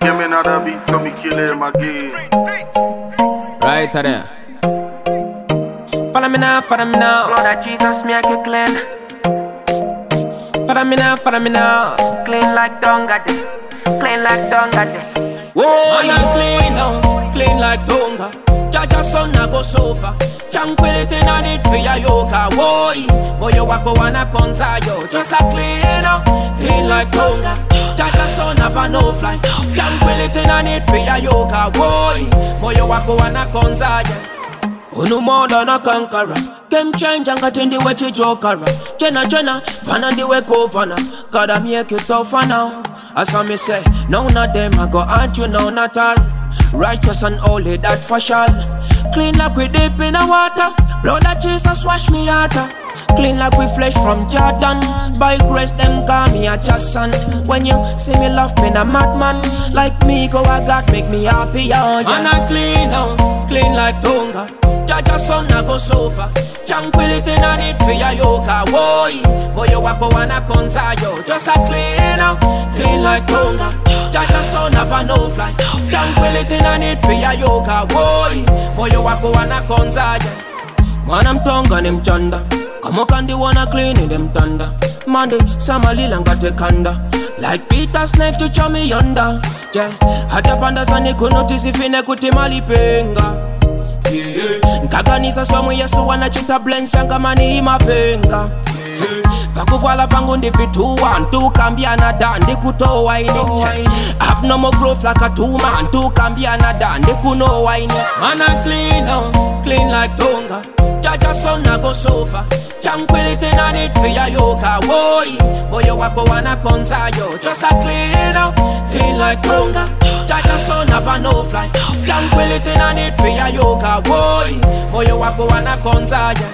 Give me another beat so me kill him again. Right there. Follow me now, follow me now. Blood of Jesus make you clean, Follow me now, follow me now. clean like Donga day, clean like Donga day. Whoa, you clean now, clean like Tonga. Jaja son na go sofa. Tranquility na need for your yoga. Woi, moyo wako wana konza yo. Just a clean up, clean like Tonga. Jaja son have a no fly. Tranquility na need for your yoga. Woi, moyo wako wana konza yo. Unu more than a conqueror Game changer ngati ndiwe chijokara Jena jena, fana ndiwe governor Gotta make it tougher now As I me say, none of them I go hurt you, none at all Righteous and holy, that for sure Clean like we deep in the water Blood of Jesus wash me out Clean like we flesh from Jordan By grace them call me a just son When you see me love me a madman Like me go a God make me happy oh, yeah. And I clean now, clean like Tonga Jaja son na go sofa Tranquility na need for your yoga Woi, moyo wako wana konza yo Just a clean up, clean like Tonga Jaja son have a no fly Tranquility na need for your yoga Woi, moyo wako wana konza yo Mwana mtonga ni mchanda kama kandi wana clean in them thunder Mande samalila ngate kanda Like Peter Snake to chami yonder yeah. Hata panda sani kunotisi fine kuti malipenga yeah. Nkakanisa swamwe yesu wanachita blends yangamani imapenga yeah. vakuvala vangu ndivituwa ntukambiana da ndikutowa ine abnormal growth like a tuma ntukambiana da ndikunowa ine mana clean oh, clean like tonga jaja son na go sofa tranquility na need for your yoga woi moyo wako wana konza yo just a clean out clean like tonga jaja son have a no fly tranquility na need for your yoga woi moyo wako wana konza yo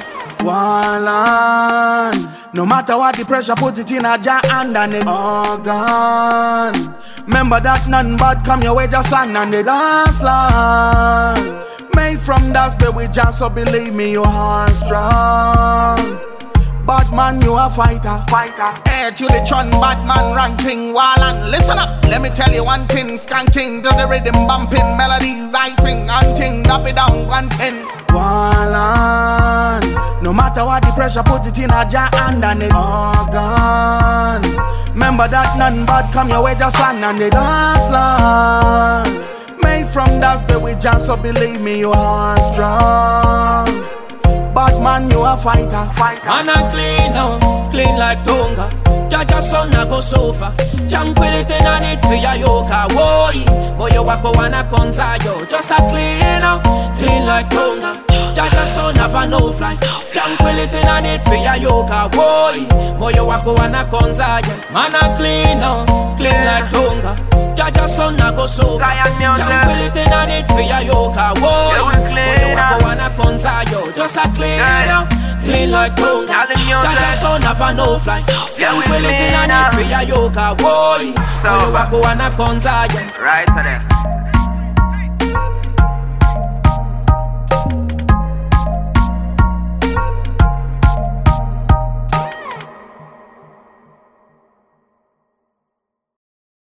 One No matter what the pressure, put it in a jar and then it all gone. Remember that none bad come your way, just sand and the last line. Made from dust, but we just so believe me, you are strong. Bad man, you a fighter. Fighter, Air to the chun, bad man ranking wall and listen up. Let me tell you one thing, skanking to the rhythm, bumping melodies, I sing hunting, drop it down one ten. One No matter what the pressure, put it in a jar and then it all gone. Remember that none bad come your way, just sand and the dance line. Made from dust, but we just so believe me, you are strong. Bad man, you a fighter. fighter, Man a clean now, clean like Tonga. Jaja son na go sofa. Tranquility na need for your yoga. Woi, moyo wako wana konza yo. Just a clean now, clean like Tonga. Jaja son have a no fly. Tranquility na need for your yoga. Woi, moyo wako wana konza yo. Man a clean now, clean like Tonga. Jaja son na go sofa. Zion music. Tranquility na need for your yoga. Woi, Yeah, we clean moyo wako now. wana konza yo. Just a clean Yeah. now, clean like Tonga. Y'all in music. Jaja son have a no fly. Yeah, we Tranquility clean na now. need for your yoga. Woi, So- moyo wako wana konza ya. right to that.